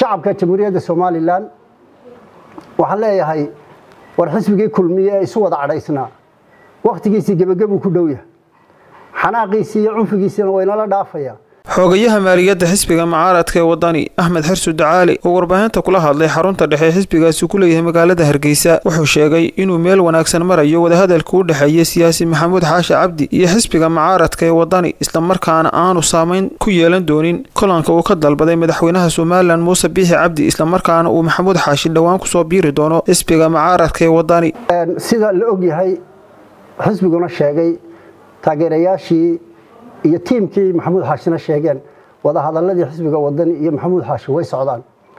shacabka jamhuuriyadda somalilan waxaan leeyahay war xisbigii kulmiye ee isu wada cadhaysnaa wakhtigiisii gebagabuu ku dhow yahay xanaaqiisii iyo cunfigiisiina waynala dhaafaya xoogayaha maaliyadda xisbiga mucaaradka ee wadani axmed xirsu dacaali oo warbaahinta kula hadlay xarunta dhexe xisbigaasi ku leeyahay magaalada hargeysa wuxuu sheegay inuu meel wanaagsan marayo wadahadalka u dhexeeya siyaasi maxamuud xaashi cabdi iyo xisbiga mucaaradka ee wadani islamarkaana aanu saameyn ku yeelan doonin kulanka uu ka dalbaday madaxweynaha somalilan muuse biixi cabdi islamarkaana uu maxamuud xaashi dhowaan kusoo biiri doono xisbiga mucaaradka ee wadani sida la ogyahay xisbiguna sheegay taageerayaashii iyo tiimkii maxamuud xaashina sheegeen wadahadaladii xisbiga wadani iyo maxamuud xaashi way socdaan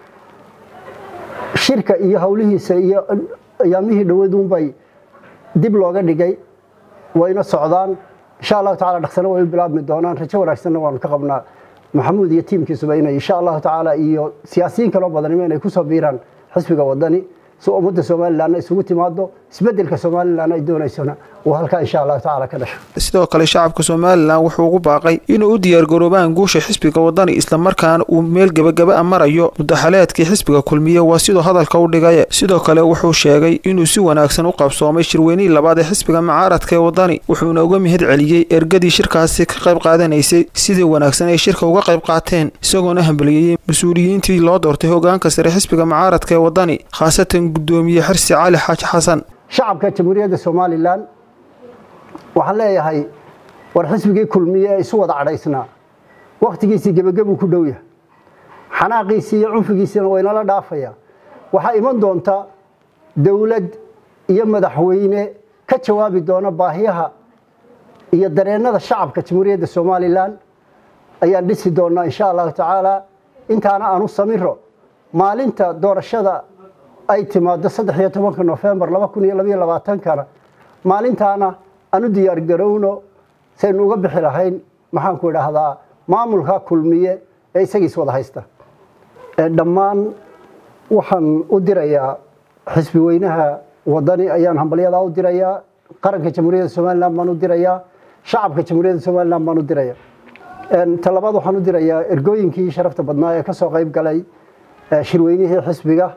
shirka iyo howlihiisa iyo ayaamihii dhowaduunbay dib looga dhigay wayna socdaan insha allahu tacala dhaqsana way u bilaabmi doonaan rajo wanaagsanna waanu ka qabnaa maxamuud iyo tiimkiisuba inay insha allahu tacaala iyo siyaasiyiin kaloo badanima inay kusoo biiraan xisbiga wadani si ummadda somalilanna isugu timaado isbedelka somalilan ay doonaysona uu halkaa insha allahu tacala ka dhasho sidoo kale shacabka somalilan wuxuu ugu baaqay inuu u diyaargaroobaan guusha xisbiga wadani islamarkaana uu meel gebagaba a marayo mudaxaleedkii xisbiga kulmiye waa sidoo hadalka u dhigay sidoo kale wuxuu sheegay inuu si wanaagsan u qabsoomay shirweynihii labaad ee xisbiga mucaaradka ee wadani wuxuuna uga mihid celiyey ergadii shirkaasi ka qayb qaadanaysay sidii wanaagsan ay shirka uga qayb qaateen isagoona hambaliyeyey mas-uuliyiintii loo doortay hogaanka sare xisbiga mucaaradka ee wadani khaasatan gudoomiye xirsi cali xaaji xasan shacabka jamhuuriyadda somalilan waxaan leeyahay war xisbigii kulmiye ee isu wada cadhaysnaa wakhtigiisii gebagabuu ku dhow yahay xanaaqiisii iyo cunfigiisiina waynala dhaafaya waxaa iman doonta dowlad iyo madaxweyne ka jawaabi doona baahiyaha iyo dareennada shacabka jamhuuriyadda somalilan ayaan dhisi doonaa insha allahu tacaala intaana aanu samiro maalinta doorashada ay timaado saddex iyo tobanka nofembar laba kun iyo labaiyo labaatankana maalintaana aanu diyaar garowno saynu uga bixi lahayn maxaanku idhaahdaa maamulka kulmiye ee isagiis wada haysta dhammaan waxaan u dirayaa xisbi weynaha wadani ayaan hambalyadaa u dirayaa qaranka jamhuuriyadda somalilan baan u dirayaa shacabka jamhuuriyadda somalilan baan u diraya talabaad waxaan u dirayaa ergooyinkii sharafta badnaa ee kasoo qayb galay shirweynihii xisbiga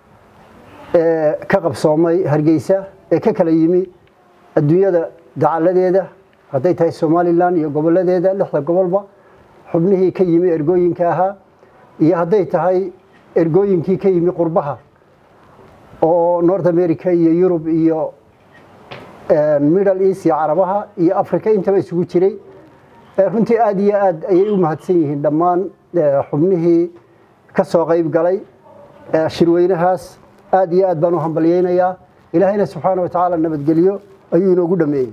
ee ka qabsoomay hargeysa ee ka kala yimi adduunyada dacaladeeda hadday tahay somalilan iyo goboladeeda lixda gobolba xubnihii ka yimi ergooyinka ahaa iyo hadday tahay ergooyinkii ka yimi qurbaha oo north america iyo yurub iyo middle east iyo carabaha iyo africa intaba isugu jiray runtii aada iyo aad ayay u mahadsan yihiin dhammaan xubnihii ka soo qayb galay shirweynahaas aad iyo aad baan u hambalyeynayaa ilaahayna subxaana wa tacaala nabadgelyo ayuu inoogu dhameeyey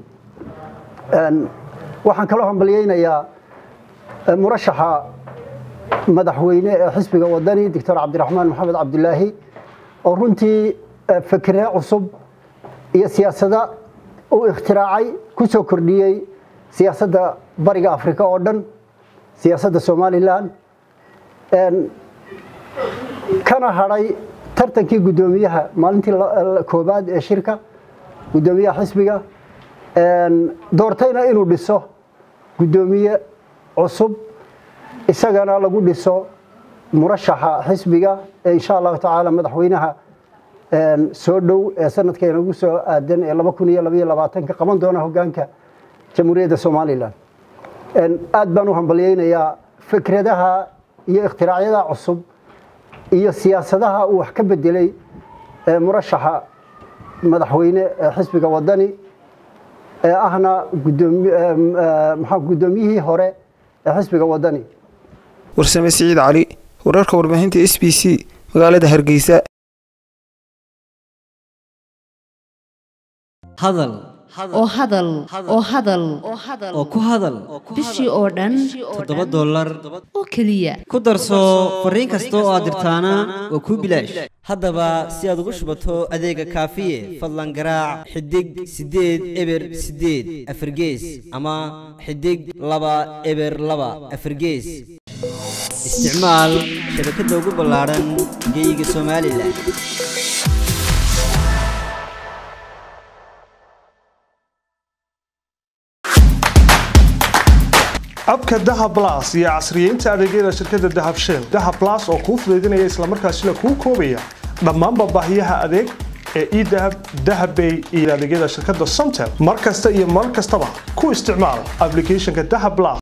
waxaan kaloo hambalyeynayaa murashaxa madaxweyne ee xisbiga wadani doctor cabdiraxmaan maxamed cabdilaahi oo runtii fikre cusub iyo siyaasada uu ikhtiraacay ku soo kordhiyey siyaasadda bariga afrika oo dhan siyaasadda somalilan kana hadhay tartankii guddoomiyaha maalintii koobaad ee shirka guddoomiyaha xisbiga doortayna inuu dhiso guddoomiye cusub isagana lagu dhiso murashaxa xisbiga ee insha allahu tacaala madaxweynaha soo dhow ee sanadka inagu soo aadan ee laba kun iyo labaiyo labaatanka qaban doona hogaanka jamhuuriyadda somalilan aad baan u hambalyeynayaa fikradaha iyo ikhtiraacyadaa cusub iyo siyaasadaha uu wax ka bedelay murashaxa madaxweyne ee xisbiga wadani ee ahna maxaa guddoomiyihii hore ee xisbiga wadani warsame siciid cali wararka warbaahinta s b c magaalada hargeysa hadal oo hadal oo hadal oo ku hadal bishii oo dhan toddoba dollar oo keliya ku darso fariin kasta oo aad dirtaana waa kuu bilaash haddaba si aad ugu shubato adeega kaafiye fadlan garaac xidig siddeed eber siddeed afargees ama xidig laba eber laba afargees isticmaal shabakadda ugu ballaadhan geyga somalilan abka dahab las iyo casriyeynta adeegyada shirkadda dahab shell dahab las oo kuu fudaydinaya islamarkaasina kuu koobaya dhammaanba baahiyaha adeeg ee edahab dahabbay iyo adeegyada shirkadda somtel mar kasta iyo mar kastaba ku isticmaal applicationka dahab las